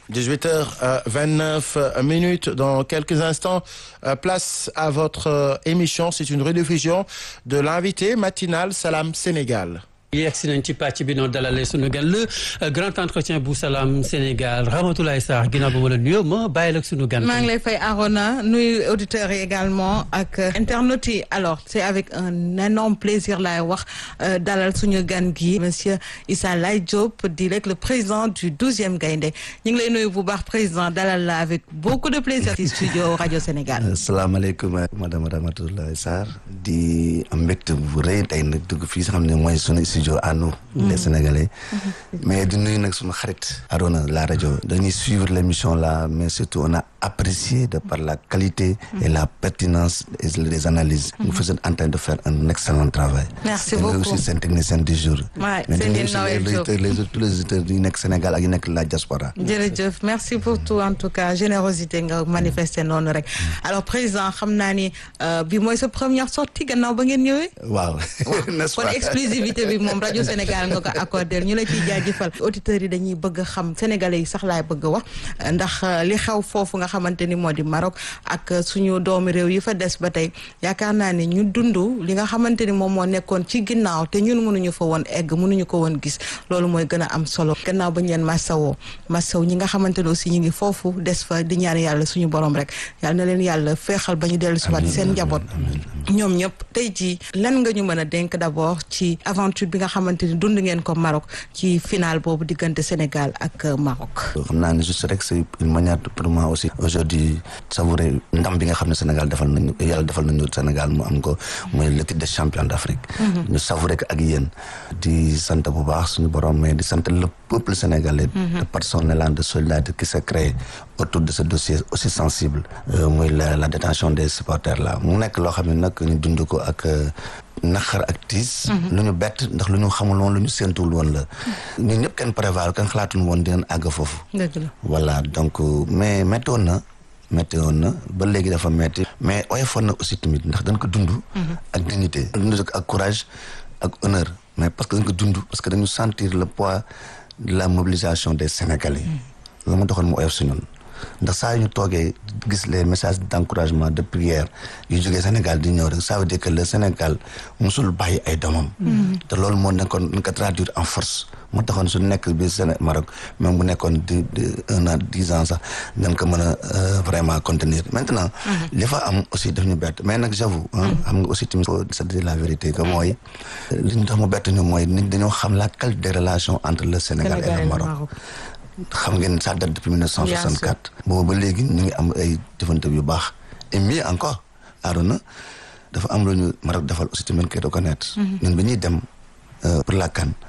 18h29 minutes dans quelques instants place à votre émission c'est une rediffusion de l'invité matinal Salam Sénégal yegsi nañ ci pàcc bi noonu dalale sunu gan le grand entretien bu Salam Sénégal Ramatoulaye Sarr ginnaaw ba ma la nuyoo ma bàyyi la sunu gan. maa ngi lay fay Arona nuyu auditeurs yi également ak internautes yi alors c'est avec un énorme plaisir laay wax dalal suñu gan gi monsieur Issa Laye Diop di rek le président du douzième Gaïndé ñu ngi lay nuyu bu baax président dalal la avec beaucoup de plaisir ci studio rajo Sénégal. asalaamaaleykum madame Ramatoulaye Sarr di am mbégte bu rëy tey nag dugg fii nga xam ne mooy sunu studio à nous les Sénégalais mais di nuyu nag sunu xarit Arona la rajo dañuy suivre l'émission là mais surtout on a apprécié de par la qualité et la pertinence et les analyses vous êtes en train de faire un excellent travail merci et beaucoup aussi seen technicien du jour Ouais, mais c'est di nuyu Lina aussi les Diop. auditeurs les tous les auditeurs yi nekk Sénégal ak yi nekk la diaspora jërëjëf merci pour tout en tout cas générosité nga manifester noonu rek alors président xam naa ni euh, bi mooy sa première sortie gannaaw ba ngeen ñëwee waaw n'est-ce kon pas exclusivité bi moom rajo Sénégal nga ko accordé ñu la ciy jaajëfal auditeurs yi dañuy bëgg a xam sénégalais yi sax laay bëgg a wax ndax euh, li xew foofu nga xamante ni moo di Maroc ak euh, suñu doomu réew yi fa des ba tey yaakaar naa ni ñu dund li nga xamante ni moom moo nekkoon ci ginnaaw te ñun mënuñu fa woon egg mënuñu ko woon gis loolu mooy gën a am solo gannaaw ba ñu leen massawoo massaw ñi nga xamante ne aussi ñu ngi foofu des fa di ñaan yàlla suñu borom rek yàlla na leen yàlla feexal ba ñu dellu si waat seen njaboot ñoom ñëpp tey jii lan nga ñu mën a dénk d'abord ci aventure bi nga xamante ni dund ngeen ko Maroc ci final boobu diggante Sénégal ak euh, Maroc. xam naa ne juste rek c'est une manière de- pour moi aussi aujourd'hui savourer ndam bi nga xam ne Sénégal defal nañu yàlla defal nañu Sénégal mu am ko mooy le titre de champion d'Afrique ñu savourer ko ak yéen di sant bu baax suñu borom mais di sant le peuple sénégalais de par son élan de solidarité qui s'est créé autour de ce dossier aussi sensible euh, muy la la détention des supporters là mu nekk loo xam ne nag ñu dund ko ak euh, naqar ak tiis lu ñu bett ndax lu ñu xamul woon lu ñu séentuwul woon la ñun ñëpp kenn prévoir kenn xalaatuñ woon dinañ àgg foofu dëgg la voilà donc euh, mais métti woon na métti woon na ba léegi dafa métti mais oyofoon na aussi tamit ndax dañ ko dund ak dignité dund ko ak courage ak honneur mais parce que dañ ko dund parce que dañu sentir le poids de la mobilisation des Sénégalais loolu ma doxoon mu oyof si ñun ndax saa yu ñu toogee gis les messages d'encouragement de prière yu jógee Sénégal di ñëw rek ça veut dire que le Sénégal musul bàyyi ay doomam te loolu moo nekkoon nañ ko traduire en force moo taxoon su nekk bi Séné Maroc même bu nekkoon di di un an dix ans sax dañ ko mën a euh, vraiment contenir maintenant li fa am aussi daf ñu bett mais nag j'avoue hein, xam nga aussi tamit faut se dire la vérité que mooy li ñu tax mu bett ñu mooy nit dañoo xam la qualité des relations entre le Sénégal et Sénégal et le le Maroc Maroc. xam ngeen ça date depuis 1964 boobu ba léegi ñu ngi am ay jëfante yu baax et mieux encore Arona dafa am lu ñu Maroc defal aussi tamit koy reconnaître ñun bi ñuy dem euh, pour la CAN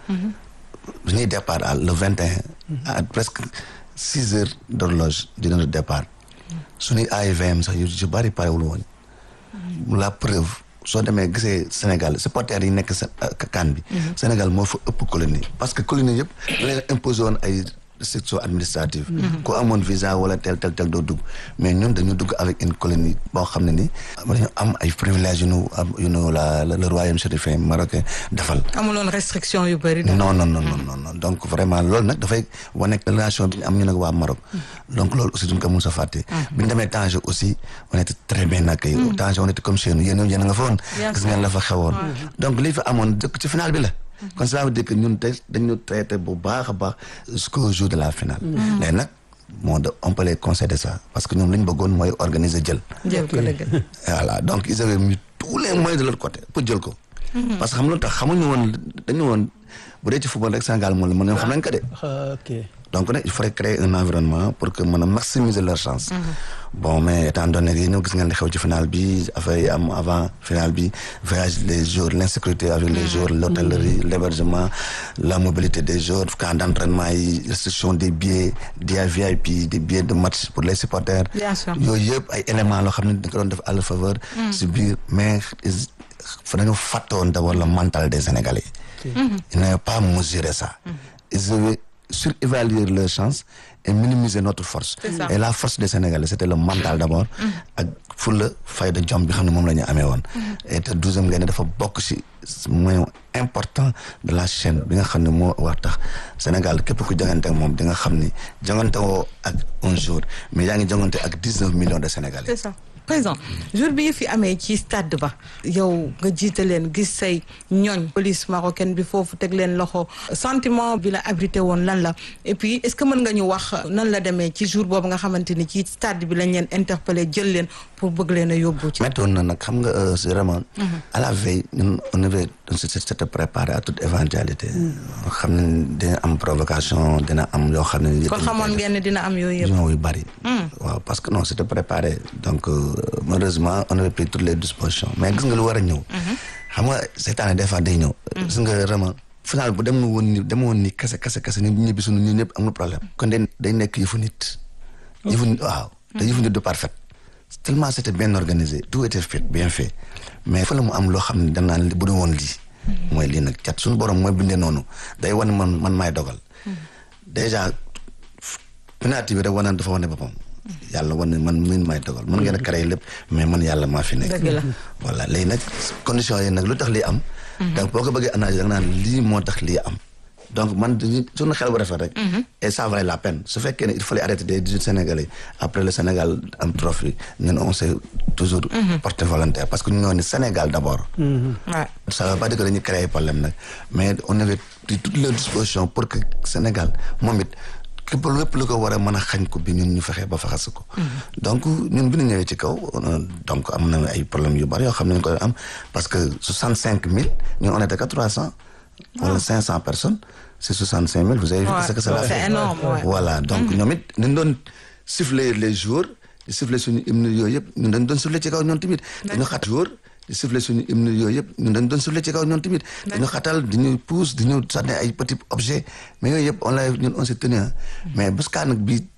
bi ñuy départ à le 21 à presque six heures d'horloge di notre départ suñuy AIVM sax yu ci bari parewul woon la preuve soo demee gisee Sénégal supporters yi nekk sa CAN bi Sénégal moo fa ëpp colonie parce que colonie yëpp da leen imposé woon ay restrictions administratives ku amoon visa wala tel tel tel doo dugg mais ñun dañu dugg avec une colonie boo xam ne ni dañu am ay privilèges yu nu am yu nu la le royaume chérifin marocain defal amuloon restriction yu bëri. non non non non non non donc vraiment loolu nag dafay wane relation bi ñu am ñu nag waa Maroc donc loolu aussi duñ ko mun sa fàtte bi ñu demee Tanger aussi on était très bien accueillis Tanger on était comme chez nous yéen yéen a nga fa woon Bien gis ngeen la fa xewoon donc lii fa amoon dëkk ci final bi la kon ça veut dire que ñun tey dañu traité bu baax a baax jusqu'au jour de la finale léegi nag moo de on peut les concéder ça parce que ñoom li ñu bëggoon mooy organiser jël jël ko dëgg. voilà donc ils avaient mis tous les moyens de leur côté pour jël ko parce que xam lu tax xamuñu woon dañu woon bu dee ci football rek Sénégal moom la mën xam nañ ko de ok donc nag il faudrait créer un environnement pour que mën a maximiser leur chance bon mais étant donné que ñëw gis ngeen li xew ci final bi affaire yi am avant final bi voyage les jours l'insécurité avec les jours l'hôtellerie l'hébergement la mobilité des jours camp d'entraînement yi restriction des billets des VIP des billets de match pour les supporters Bien sûr. yooyu yëpp ay éléments loo xam ne dañ ko doon def à leur faveur si biir mais ils- fa dañu fàttoon d'abord le mental des Sénégalais ils n'avaient pas mesuré ça ils avaient surévaluer leurs chances et minimiser notre force C'est ça. et la force des Sénégalais c'était le mental d'abord ak fulla fayda jom bi xam ne moom la ñu amee woon et te douzième Gaïndé dafa bokk ci moyen important de la chaîne bi nga xam ne moo wax tax Sénégal képp ku jongante ak moom di nga xam ni jongante woo ak un jour mais yaa ngi jongante ak dix-neuf millions de Sénégalais c'est ça président jour bi fi amee ci stade ba yow nga jiite leen gis say ñooñ police marocaine bi foofu teg leen loxo sentiment bi la abrité woon lan la et puis est-ce que mën nga ñu wax nan la demee ci jour boobu nga xamante ni ci stade bi lañ leen interpellé jël leen pour bëgg leen a yóbbu ci méttoon na nag xam nga euh, c'est vraiment à la veille ñun on avait on s'était préparé à toute éventualité xam ne dina am provocation dina am yoo xam ne kon xamoon ngeen ne dina am yooyu yëpp ñoo yu bari waaw parce que non c'était préparé donc euh, malheureusement on avait pris toutes les dispositions mais gis nga lu war a ñëw xam nga cette année des fois day ñëw gis nga vraiment final bu dem woon ni dem woon ni kese kese kese ni ñibbi sunu ñu ñëpp amul problème kon day day nekk yëfu nit yëfu nit waaw te yëfu nit du parfait tellement c'était bien organisé tout était fait bien fait mais fa la mu am loo xam ne danaan bu du woon lii mooy lii nag cat suñu borom mooy bindee noonu day wane man man maay dogal déjà penalty bi rek wane dafa wane boppam yàlla wane man min maay dogal mën ngeen a créer lépp mais man yàlla maa fi nekk Dëgg la. voilà léegi nag conditions yi nag lu tax lii am donc boo ko bëggee analyser da nga naan lii moo tax lii am donc man dañuy suñu xel bu rafet rek et ça valait la peine su fekkee ne il fallait arrêter des 18 Sénégalais après le Sénégal am trophée ñun on s'est toujours porté volontaire parce que ñu ñoo ne Sénégal d'abord Ouais. ça veut pas dire que dañuy créer problème nag mais on avait pris toutes les dispositions pour que Sénégal moom it képp lépp lu ko war a mën a xañ ko bi ñun ñu fexe ba faxas ko donc ñun bi ñu ñëwee ci kaw on- donc am na ay problèmes yu bari yoo xam ne ñu ko am parce que soixante cinq mille ñun on était que trois cents wala cinq cent personnes c'est soixante cinq mille vous avez vu Ouais, ce que ça a c'est fait énorme, ouais. voilà donc ñoom it dañ doon siffler les jours di siffler suñu hymne yooyu yëpp ñun dañ doon siffler ci kaw ñoom tamit dañu xat jour di siffler suñu hymne yooyu yëpp ñun dañ doon siffler ci kaw ñoom tamit dañu xatal di ñu pousse di ñu sànni ay petits objets mais yooyu yëpp on l'a ñun on s'est tenu hein. mais buskaa nag bi